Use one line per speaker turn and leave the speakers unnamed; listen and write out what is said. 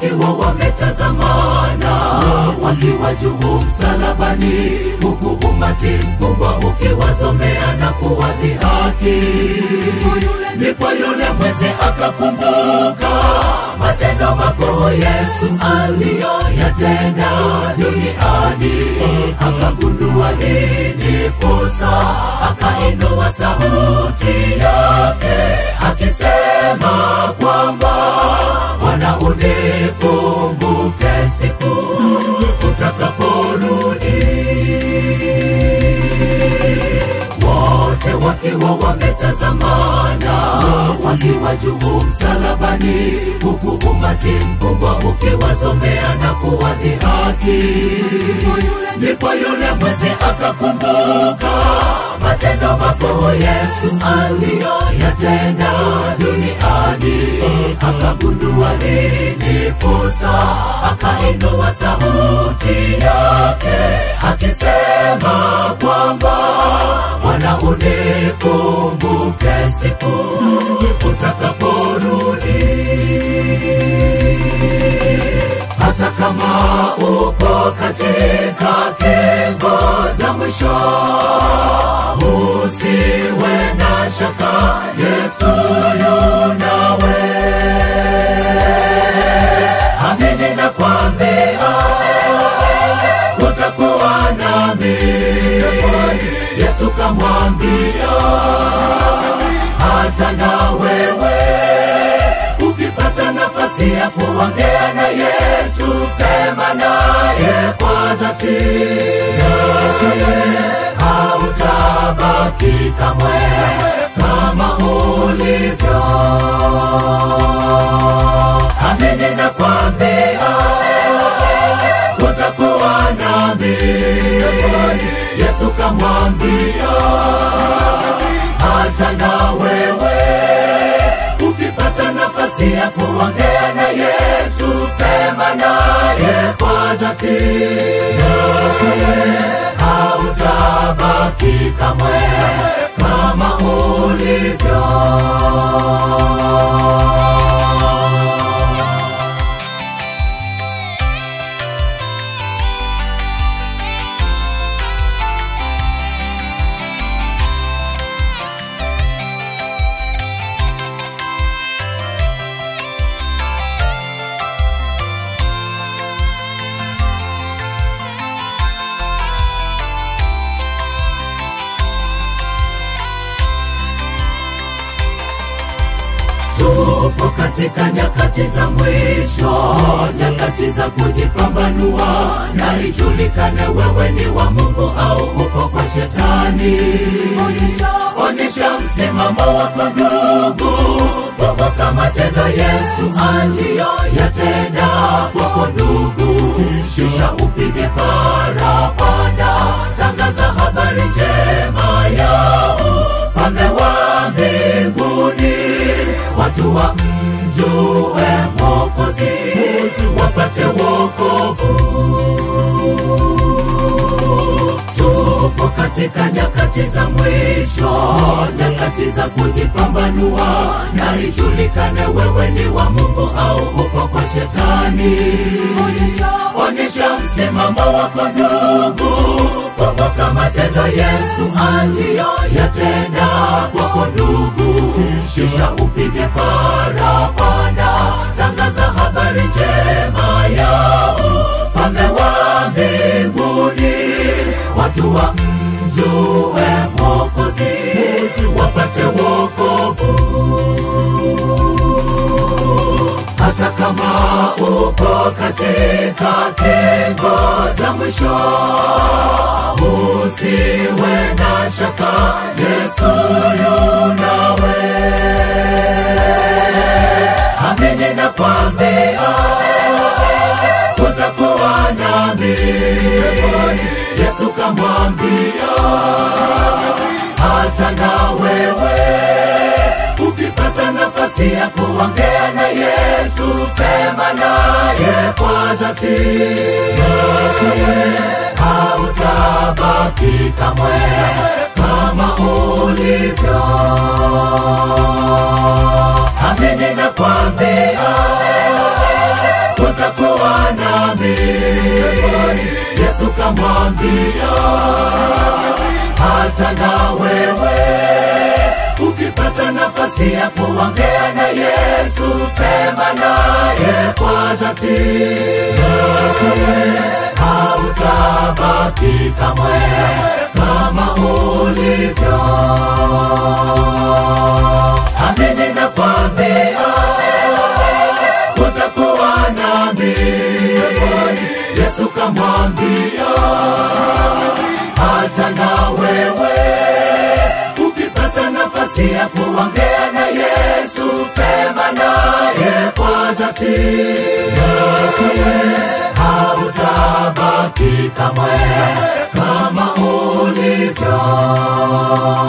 wakiwa wametazamana wakiwa juu msalabani huku umati mkubwa ukiwazomea na kuwadhihaki ndipo yule mwezi akakumbuka matendo makuu yesu aliyoyatenda duniani akagundua hii ni fursa akainua sauti yake akisema kwamba bwana unikumbuke siku utakaporudi wote wakiwa wametazamana wakiwa juu msalabani huku umati mkubwa ukiwazomea na kuwadhihaki ndipo yule mwezi akakumbuka matendo makuu yesu aliyoyatenda duniani akagundua hii ni fursa akainua sauti yake akisema kwamba bwana unikumbuke siku utakaporudi hata kama uko katika kengo za mwisho usiwe na shaka yesu yunawe amini na kwambia utakuwa nami yesu kamwambia hata na wewe ukipata nafasi ya kuongea na yesu sema naye kwa dhati hautabaki kamwe kama ulivyo amini na kwambia utakuwa nami yesu kamwambia hata na wewe ukipata nafasi ya kuongea na yesu sema naye kwa dhati hautabaki kamwe kama ulivyo tupo katika nyakati za mwisho nyakati za kujipambanua na ijulikane wewe ni wa mungu au upo kwa shetani onyesha, onyesha msimamo wako ndugu kumbuka matendo yesu aliyoyatenda kwako ndugu kisha upige parapanda tangaza habari njema yao falme wa mbinguni watu wa mjue mokozi wapate wokovu tupo katika nyakati za mwisho nyakati za kujipambanua na ijulikane wewe ni wa mungu au upo kwa shetani onyesha, onyesha msimamo wako ndugu kumbuka matendo yesu aliyoyatenda kwako ndugu kisha upige parapanda tangaza habari njema yao falme wa mbinguni watu wa mjue mokozi wapate wokovu hata kama uko katika kengo za mwisho usiwe na shaka yesu yunawe amini na kwambia utakuwa nami yesu kamwambia hata na wewe ukipata nafasi ya kuongea na yesu sema naye kwa dhati hautabaki kamwe kama ulivyo amini na kwambia nami yesu kamwambia hata na wewe ukipata nafasi ya kuongea na yesu sema naye kwa dhati hautabaki kamwe kama ulivyo amini na kwambia utakuwa nami yesu kamwambia hata na wewe ukipata nafasi ya kuongea na yesu sema naye kwa dhati hautabaki kamwe kama ulivyo